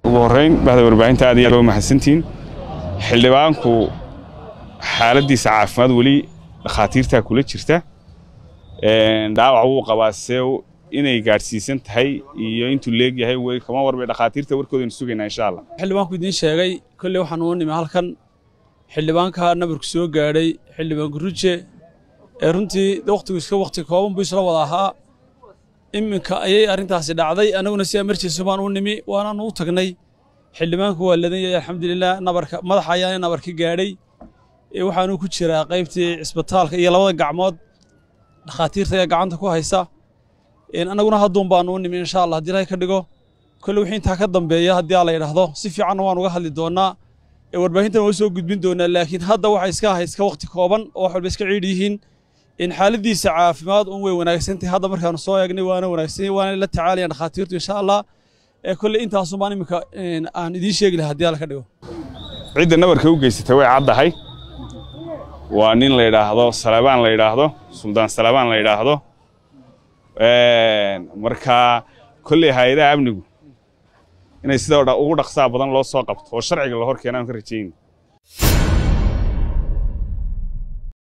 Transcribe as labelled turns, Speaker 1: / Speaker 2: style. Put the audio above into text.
Speaker 1: ugu horrayn bahda warbaahinta aad iyo aad waa mahadsantihiin xildhibaanku xaaladdiisa caafimaad weli dhakhaatiirtaa kula jirta dhaawac wuu qabaa see inay gaadhsiisan tahay iyo intuu leegyahay weli kama warbay dhakhaatiirta warkoodaynu sugaynaa insha allah
Speaker 2: xildhibaanku idiin sheegay kolley waxaan uu nimi halkan xildhibaanka nabarku soo gaadhay xildhibaan guruje ee runtii wakhtigu iska wakhti kooban buu isla wada ahaa iminka ayay arrintaasi dhacday annaguna si emergency baan u nimi waanaanu u tagnay xildhibaanku waa ladan yahay alxamdulilah nabarka madaxa ayaana nabarka gaadhay waxaanu ku jiraa qaybtii cisbitaalka iyo labada gacmood dhakhaatiirta ee gacanta ku haysa annaguna hadduun baanu u nimi insha allah haddii ilahay ka dhigo kolle wixii intaa ka dambeeya haddii alla yidhaahdo si fiicanna waan uga hadli doonnaa warbaahintan waa soo gudbin doonaa laakiin hadda waxay iska ahay iska wakhti kooban oo wax walba iska ciidh yihiin in xaaladiisa caafimaad un way wanaagsantahay hadda markaanu soo eegnay waana wanaagsan waana la tacaalayaan dhakhaatiirtu insha allah ee kolle intaasun baan iminka aan idiin sheegi lahaa haddii alla ka dhigo
Speaker 1: cidda nabarka u geysatay way caddahay waa nin la yidhaahdo salabaan la yidhaahdo suldaan salabaan la yidhaahdo marka kolley hay-adaha amnigu inay sida ugu dhaqsaa badan loo soo qabto oo sharciga la hor keenaan ka rajayna